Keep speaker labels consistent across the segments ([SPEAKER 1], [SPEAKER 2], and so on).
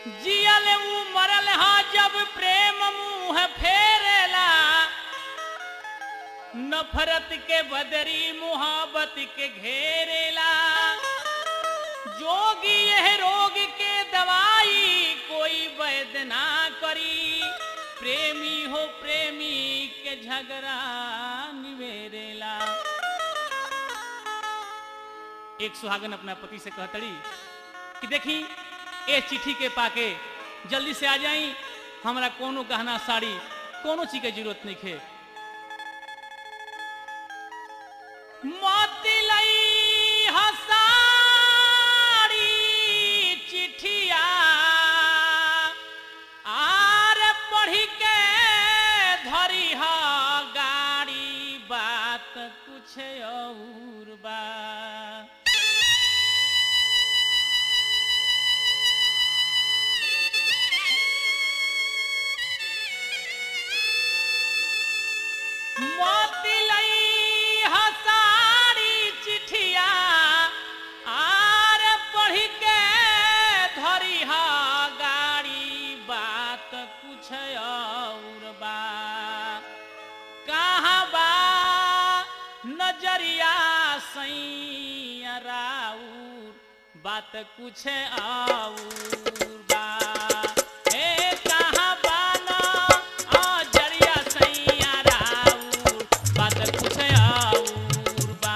[SPEAKER 1] जियल ऊ मरल हा जब प्रेम मुंह फेरेला नफरत के बदरी मुहब्बत के घेरेला जोगी यह रोग के दवाई कोई वैद ना करी प्रेमी हो प्रेमी के झगड़ा निवेरेला एक सुहागन अपना पति से कहतड़ी कि देखी ए चिट्ठी के पाके जल्दी से आ जाई हमरा कोनो गहना साड़ी कोनो चीज के जरूरत नहीं खे मोती लई हसाड़ी चिट्ठिया आर पढ़ी के धरी ह गाड़ी बात कुछ और बा मोती लई हसारी चिट्ठिया आर पढ़ के धरी हा गाड़ी बात कुछ और बा कहाँ बा नजरिया सैया राउर बात कुछ और बा ए कहाँ बा नजरिया सैया राउर बात कुछ और बा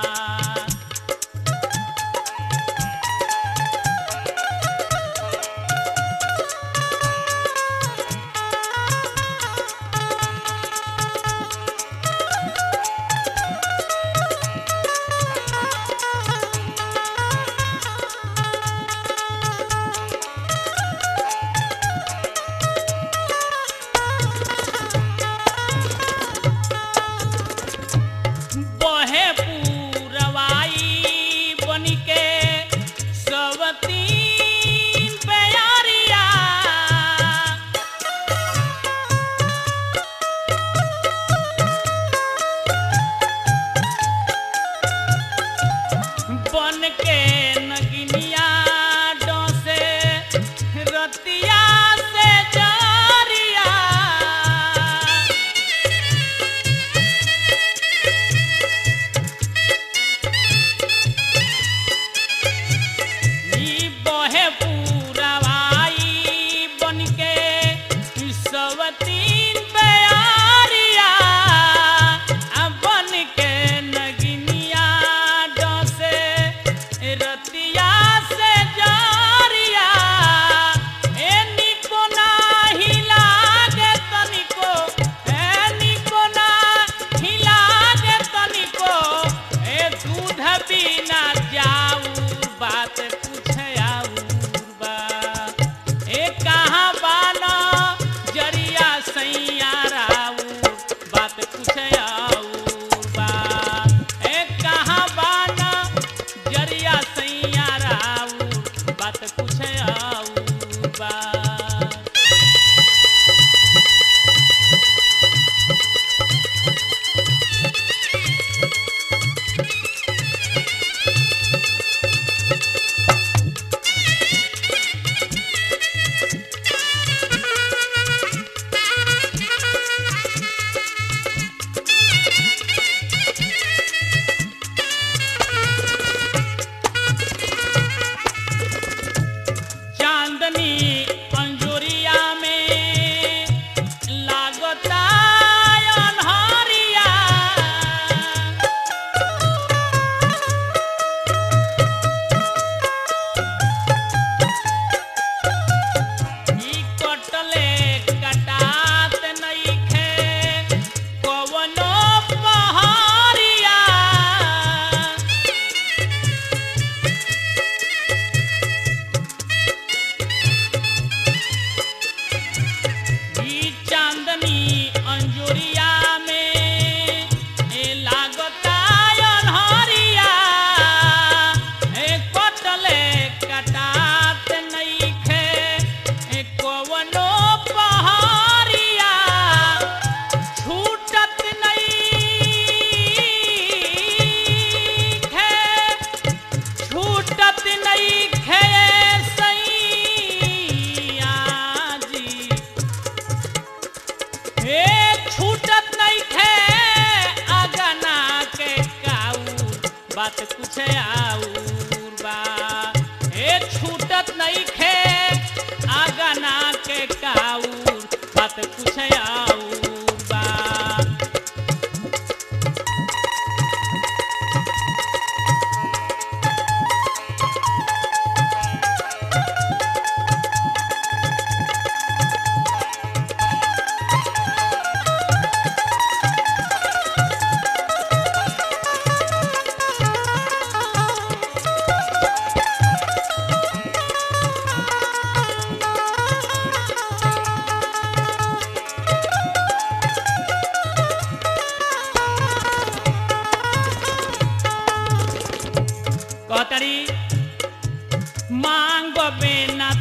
[SPEAKER 1] बात कुछ आऊर बा ए छूटत नहीं खे आगना के काऊर बात कुछ आऊर बा कहतड़ी मांग बेना